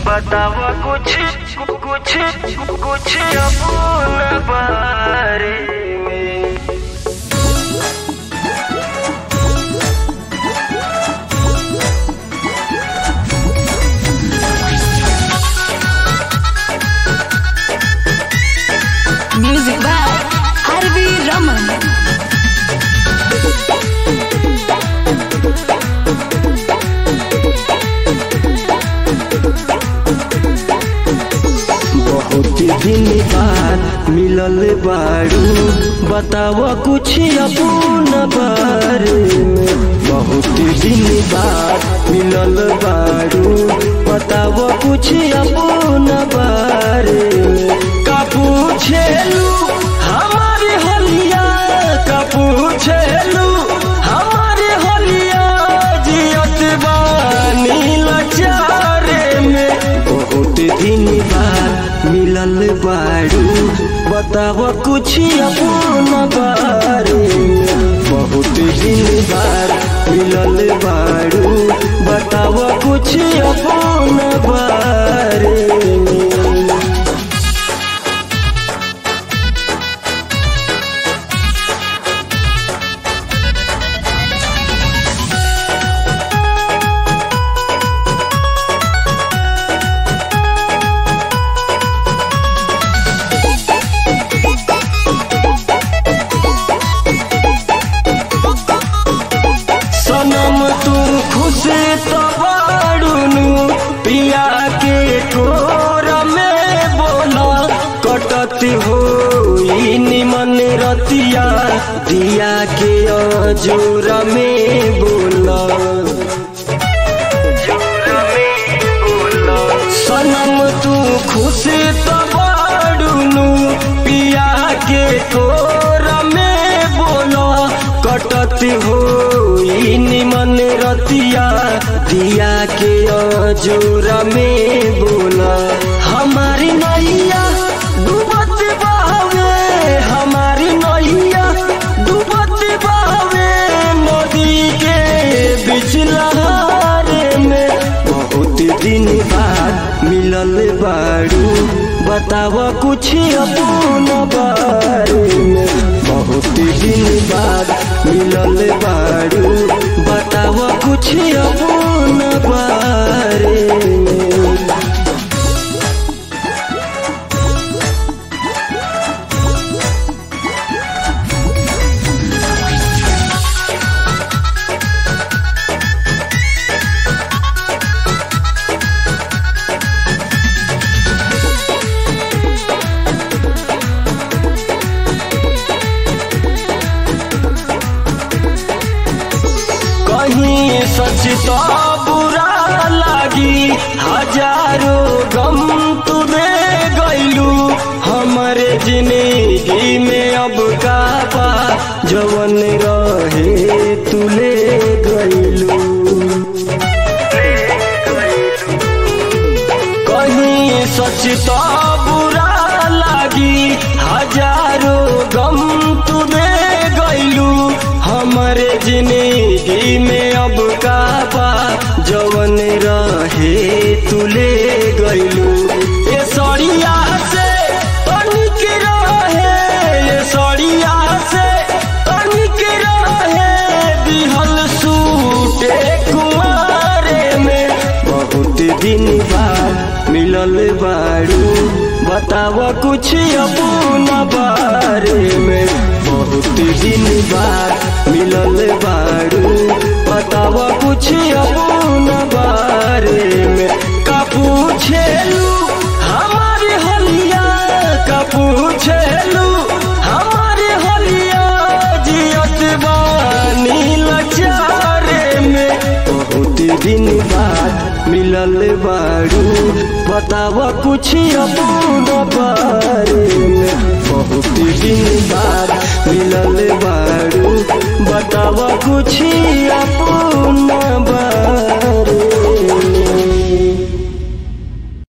बतावा कुछ कुछ कुछ अपना बारे में Music by R.V. Raman. बहुत दिन बाद मिलल बारू बताव कुछ अपन बारे में बहुत दिन बाद मिलल बारू बताव कुछ अपन बारे में का पूछेलू हमारे हलिया का पूछेलू हमारे हलिया जियत बानी लाचारे में बहुत दिन बाद मिलल बारू बताव कुछ अपन बारे में बहुत दिन बाद मिलल बारू बताव कुछ अपन बारे में सनम तू खुश तो बाड़ुनु पिया के ठोर में बोला कटत हो निमन रतिया दिया के अजोर में बोला सनम तू खुश तो बाड़ुनु पिया के ठोर में बोला कटत हो निमन रतिया दिया के अजोर में बोला हमारी नैया डूबत बहवे हमारी नैया डूबत बहवे नदी के बीच लहारे में बहुत दिन बाद मिलल बारू बताव कुछ अपन बारे में बहुत दिन बाद मिलल बारू बताव कुछ अपन बारे में कहीं सच तो बुरा लागी हजारों गम तुदे गईलू हमारे जिंदगी में अब का बा जवन रहे तुले गईलू कहीं सच तो बुरा लागी हजारों गम तुदे गईलू हमारे जिंदगी में अब का बा जवन रहे तुले गईलू ये सड़िया से तनिक रहे ये सड़िया से तनिक रहे दिहल सूटे कुमारे में बहुत दिन बाद मिलल बारू बताव कुछ अपन बारे में बहुत दिन बाद मिलल बारू बताव कुछ अपन बारे में का पूछेलू हमारे हलिया का पूछेलू हमारे हलिया जियत बानी लाचारे में बहुत दिन बाद मिलल बारू बताव कुछ अपन बारे में बहुत दिन बाद मिलल बारू बताव कुछ